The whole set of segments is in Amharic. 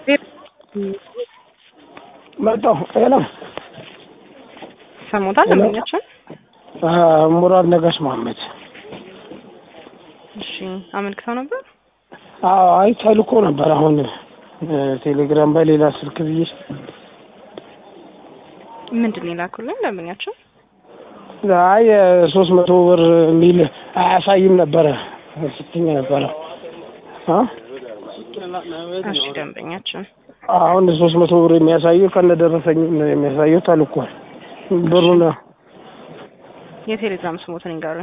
መጣሁ። ሄሎ ሰሞታል ደንበኛችን። ሙራድ ነጋሽ መሀመድ። እሺ አመልክተው ነበር። አዎ አይ ተልኮ ነበር። አሁን ቴሌግራም በሌላ ስልክ ብዬ ምንድን ነው የላኩልን ደንበኛችን? አይ ሶስት መቶ ብር የሚል አያሳይም ነበረ ስትኛ ነበረ። እሺ ደንበኛችን አሁን ሶስት መቶ ብር የሚያሳየው ከነደረሰኝ የሚያሳየው ተልኳል። ብሩን የቴሌግራም ስሞትን ይንገሩኝ።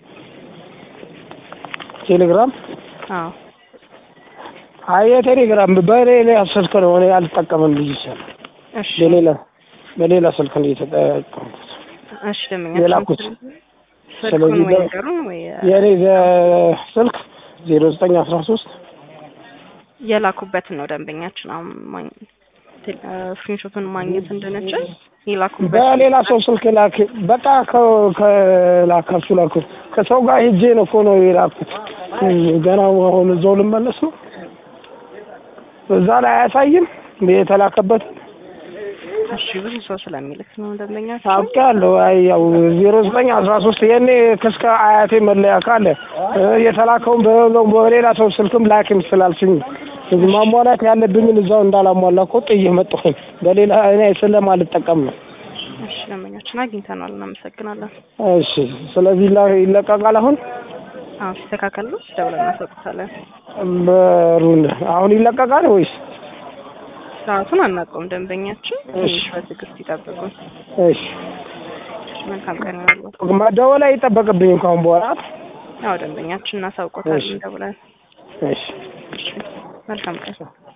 ቴሌግራም አዎ አይ የቴሌግራም በሌላ ስልክ ነው እኔ አልጠቀምም ልጅ ይችላል እሺ በሌላ በሌላ ስልክ ነው የተጠቀምኩት። እሺ ደንበኛችን የላኩት። ስልኩን ስለዚህ ወይ በ- ንገሩን ወይ የኔ ዘ- ስልክ ዜሮ ዘጠኝ አስራ ሶስት የላኩበትን ነው ደንበኛችን አሁን ማኝ ስክሪንሾቱን ማግኘት እንድንችል የላኩበት በሌላ ሰው ስልክ ላክ። በቃ ከ- ከላካችሁ ላኩ። ከሰው ጋር ሄጄ ነው እኮ ነው የላኩት። ገና አሁን እዛው ልመለስ ነው። እዛ ላይ አያሳይም የተላከበት እሺ ብዙ ሰው ስለሚልክ ነው ደንበኛችን አውቄያለሁ። አይ ያው ዜሮ ዘጠኝ አስራ ሶስት የኔ ከስከ አያቴ መለያ ካለ እ የተላከውን በ- በሌላ ሰው ስልክም ላክም ስላልሽኝ ማሟላት ያለብኝን እዛው እንዳላሟላ እኮ ጥዬ መጣሁኝ። በሌላ እኔ ስለማልጠቀም ነው። እሺ ደንበኛችን አግኝተናል እናመሰግናለን እሺ፣ ስለዚህ ይላ- ይለቀቃል። አሁን አሁን ሲስተካከል ደውለን እናሰጡታለን በሩን አሁን ይለቀቃል ወይስ? ሰዓቱን አናውቀውም ደንበኛችን እሺ። ትንሽ በትዕግስት ይጠብቁን እሺ፣ መልካም ቀን ይሆናሉ መደወል አይጠበቅብኝም ከአሁን በኋላ። ያው ደንበኛችን እናሳውቆታለን እሺ። ደውለን እሺ። መልካም ቀን